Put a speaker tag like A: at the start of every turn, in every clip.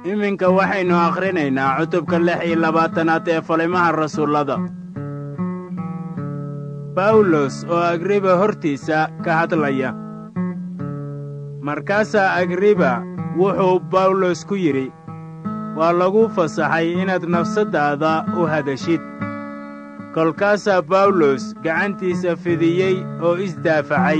A: iminka waxaynu akhrinaynaa cutubka lix iyo labaatanaad ee falimaha rasuullada bawlos oo agriba hortiisa ka hadlaya markaasaa agriba wuxuu bawlos ku yidhi waa lagu fasaxay inaad nafsaddaada u hadashid kolkaasaa bawlos gacantiisa fidiyey oo isdaafacay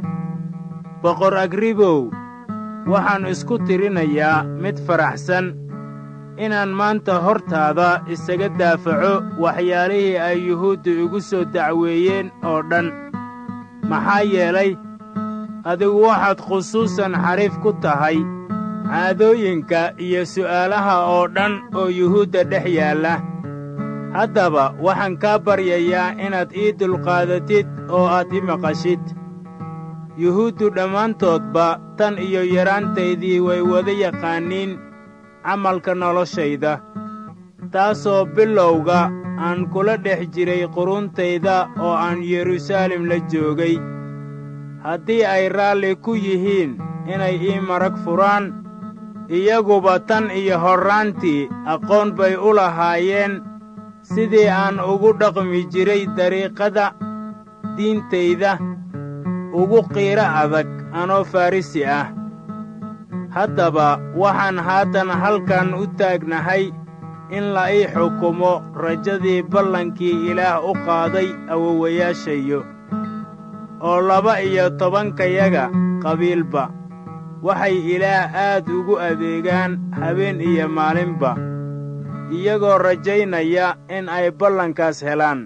A: boqor agribow waxaan isku tirinayaa mid faraxsan inaan maanta hortaada isaga daafaco waxyaalihii ay yuhuuddu igu soo dacweeyeen oo dhan maxaa yeelay adigu waxaad khusuusan xariif ku tahay caadooyinka iyo su'aalaha oo dhan oo yuhuudda dhex yaalla haddaba waxaan kaa baryayaa inaad ii dulqaadatid oo aad i maqashid yuhuuddu dhammaantoodba tan iyo yaraantaydii way wada yaqaaniin camalka noloshayda taasoo bilowga aan kula dhex jiray quruntayda oo aan yeruusaalem la joogay haddii ay raalli ku yihiin inay ii marag furaan iyaguba tan iyo horraantii aqoon bay u lahaayeen sidii aan ugu dhaqmi jiray dariiqada diintayda ugu qiiro adag anoo farrisi ah haddaba waxaan haatan halkan u taagnahay in la ii xukumo rajadii ballankii ilaah u qaaday awowayaashayo oo laba iyo tobankayaga qabiilba waxay ilaah aad ugu adeegaan habeen iyo maalinba iyagoo rajaynaya in ay ballankaas helaan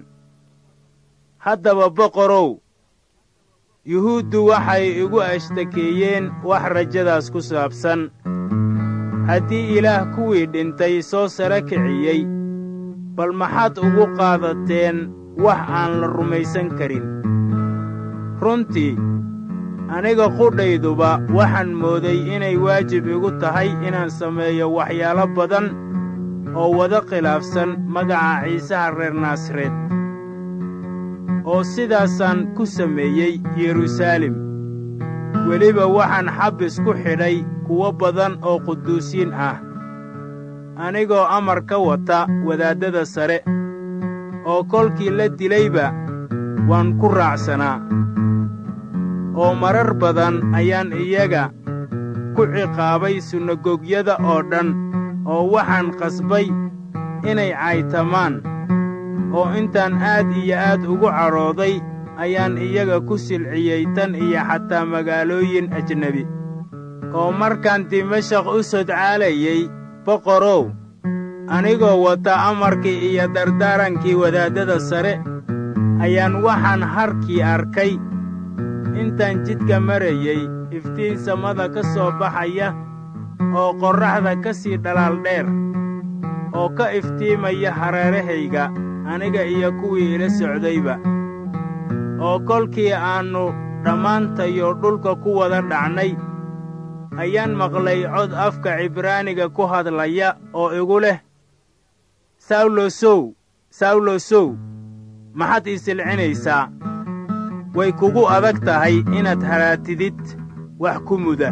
A: haddaba boqorow yuhuuddu waxay igu ashtakeeyeen wax rajadaas ku saabsan haddii ilaah kuwii dhintay soo sara kiciyey bal maxaad ugu qaadateen wax aan la rumaysan karin runtii aniga qudhayduba waxaan mooday inay waajib igu tahay inaan sameeyo waxyaalo badan oo wada khilaafsan magaca ciisaha reer naasareed oo sidaasaan ku sameeyey yeruusaalem weliba waxaan xabbis ku xidhay kuwo badan oo quduusiin ah anigoo amar ka wata wadaaddada sare oo kolkii la dilayba waan ku raacsanaa oo marar badan ayaan iyaga ku ciqaabay sunagogyada oo dhan oo waxaan qasbay inay caytamaan oo intaan aad iyo aad ugu cadhooday ayaan iyaga ku silciyey tan iyo xataa magaalooyin ajnebi oo markaan dimashaq u sodcaalayey boqorow anigoo wata amarkii iyo dardaarankii wadaaddada sare ayaan waxaan harkii arkay intaan jidka marayey iftiin samada ka soo baxaya oo qorraxda ka sii dhalaal dheer oo ka iftiimaya hareerahayga aniga iyo kuwii ila socdayba oo kolkii aannu dhammaantayo dhulka ku wada dhacnay ayaan maqlay cod afka cibraaniga ku hadlaya oo igu leh sawlosow sawlosow maxaad ii silcinaysaa way kugu adag tahay inaad haraatidid wax ku muda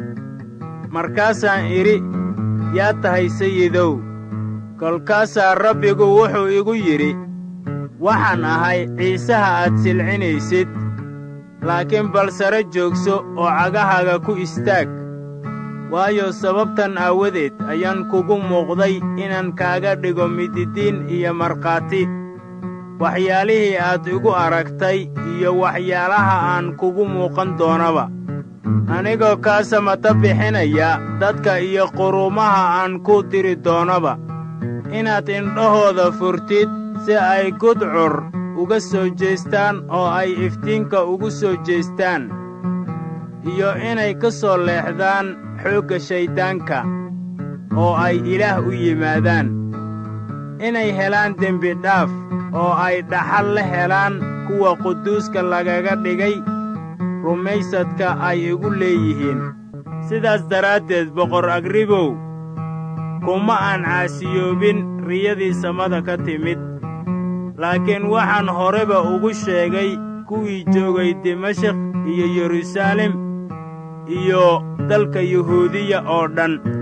A: markaasaan idhi yaa tahay sayidow kolkaasaa rabbigu wuxuu igu yidhi waxaan ahay ciisaha aad silcinaysid laakiin bal sare joogso oo cagahaaga ku istaag waayo sababtan aawadeed ayaan kugu muuqday inaan kaaga dhigo mididiin iyo markhaati waxyaalihii aad igu aragtay iyo waxyaalaha aan kugu muuqan doonaba anigoo kaa samata bixinaya dadka iyo quruumaha aan ku diri doonaba inaad indhahooda furtid si ay gudcur uga soo jeestaan oo ay iftiinka ugu soo jeestaan iyo inay ka soo leexdaan xoogga shayddaanka oo ay ilaah u yimaadaan inay helaan dembidhaaf oo ay dhaxal la helaan kuwa quduuska lagaga dhigay rumaysadka ay igu leeyihiin sidaas daraaddeed boqor agribow kuma aan caasiyoobin riyadii samada ka timid laakiin waxaan horeba ugu sheegay kuwii joogay dimashik iyo yeruusaalem iyo dalka yuhuudiya oo dhan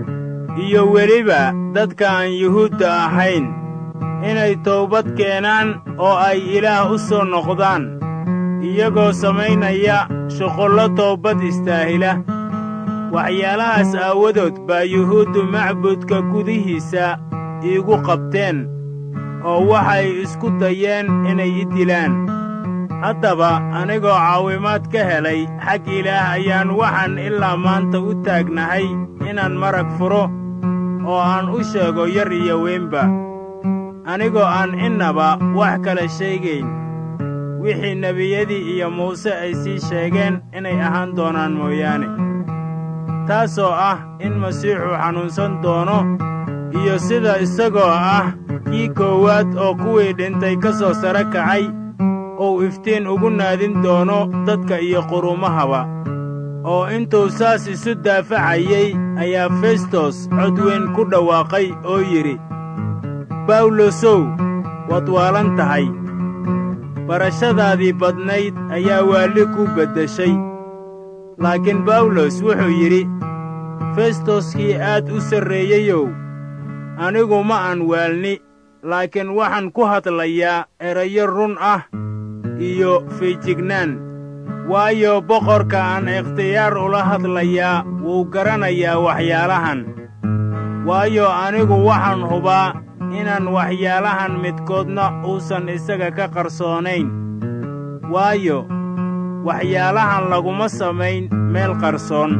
A: iyo weliba dadka aan yuhuudda ahayn inay toobad keenaan oo ay ilaah u soo noqdaan iyagoo samaynaya shuqullo toobad istaahila waxyaalahaas aawadood baa yuhuuddu macbudka gudihiisa iigu qabteen oo waxay isku dayeen inay i dilaan haddaba anigoo caawimaad ka helay xag ilaah ayaan waxaan ilaa maanta u taagnahay inaan marag furo oo aan u sheego yar iyo weynba anigoo aan innaba wax kale sheegayn wixii nebiyadii iyo muuse ay sii sheegeen inay ahaan doonaan mooyaane taasoo ah in masiixu xanuunsan doono iyo sida isagoo ah kii koowaad oo kuwii dhintay ka soo sare kacay uu iftiin ugu naadin doono dadka iyo qurumahaba oo intuu saas isu daafacayey ayaa festos cod weyn ku dhawaaqay oo yidhi bawlosow waad waalan tahay barashadaadii badnayd ayaa waalli ku beddeshay laakiin bawlos wuxuu yidhi festoskii aad u sarreeyeyow anigu ma aan waalni laakiin waxaan ku hadlayaa erayo run ah iyo fiijignaan waayo boqorka aan ikhtiyaar ula hadlayaa wuu garanayaa waxyaalahan waayo anigu waxaan hubaa inaan waxyaalahan midkoodna uusan isaga ka qarsoonayn waayo waxyaalahan laguma samayn meel qarsoon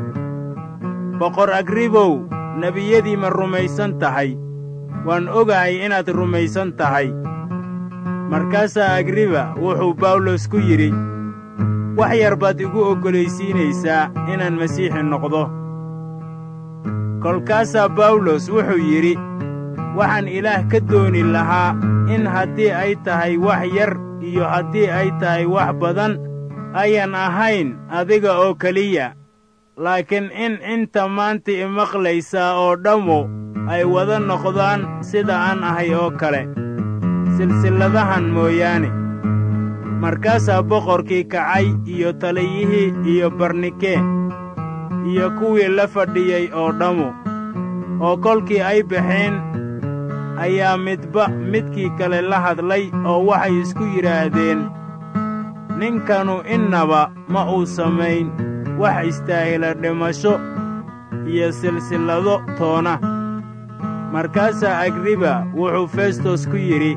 A: boqor agribow nebiyadii ma rumaysan tahay waan ogahay inaad rumaysan tahay markaasaa agriba wuxuu bawlos ku yidhi wax yar baad igu oggolaysiinaysaa inaan masiixi noqdo kolkaasaa bawlos wuxuu yidhi waxaan ilaah ka dooni lahaa in haddii ay tahay wax yar iyo haddii ay tahay wax badan ayan ahayn adiga oo keliya laakiin in inta maanta imaqlaysaa oo dhammu ay wada noqdaan sida aan ahay oo kale silsilladahan mooyaane markaasaa boqorkii kacay iyo taliyihii iyo barnikee iyo kuwii la fadhiyey oo dhammu oo kolkii ay baxeen ayaa midba midkii kale la hadlay oo waxay isku yidhaahdeen ninkanu innaba ma uu samayn wax istaahila dhimasho iyo silsillado toona markaasaa agriba wuxuu festos ku yidhi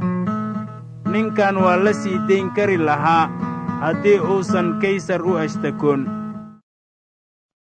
A: ninkan waa la sii dayn kari lahaa haddii uusan kaysar u ashtakoon